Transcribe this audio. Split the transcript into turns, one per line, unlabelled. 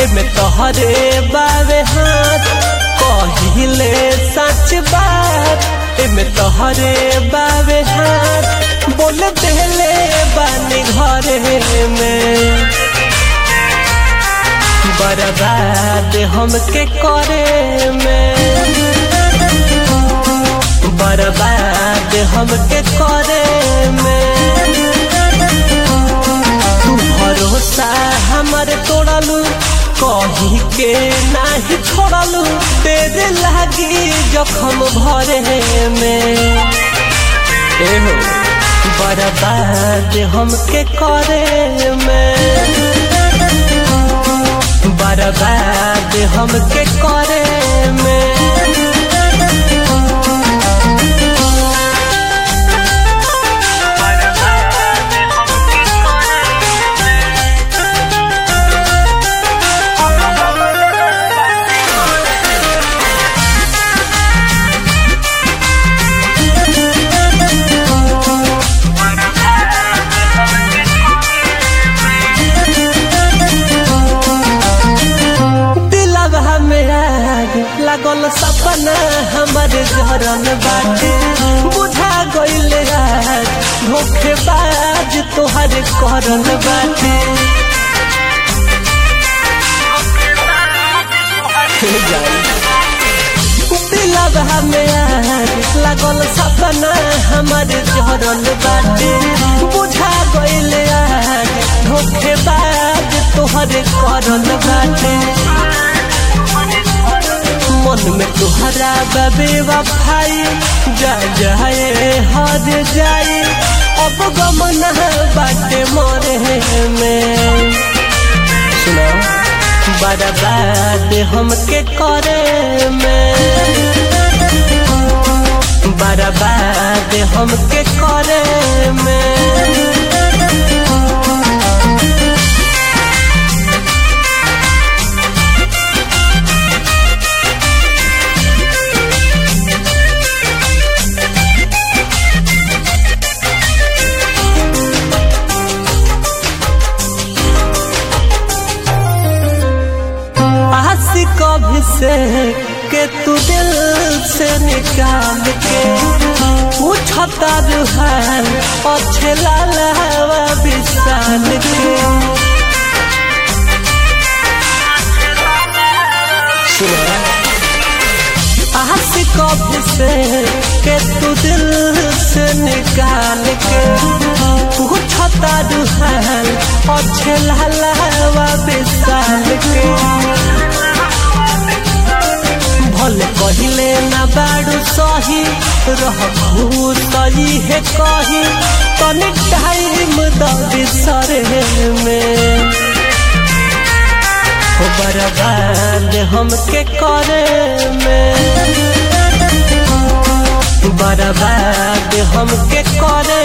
एमे तोहरे बावे हाथ कहिले सच बात एमे तोहरे बावे हाथ बोल देले बानी घरे में बर्बाद हमके करे में बर्बाद हमके करे में तू भरोसा हमर तोड़लू कही के नाही छोड़लू तेरे लागी जखम भरे में एहो बर्बाद हमके करे में बर्बाद हमके करे में दिलवा मेरा लागल सपना हमर जरन बाटे बुझा गइल रात धोखेबाज तोहर करन बाटे दिलवा मेरा लागल सपना हमर जरन बाटे बुझा गइल रात धोखेबाज तोहर करन बाटे मन में तुहरा बबे वफाई जा जाए हद जाए अब गमन बाटे मोरे में सुनो बर्बाद हमके करे में बर्बाद हमके करे में आशिक से के तू दिल से निकाल के पूछता रुहान अच्छे लालावा विशाल के आशिक से के तू दिल से निकाल के पूछता रुहान अच्छे लालावा विशाल के भले कहिले ना बाड़ू सही रहू सही है कही तनी टाइम द बिसरे में हो बर्बाद हमके करे में बर्बाद हमके करे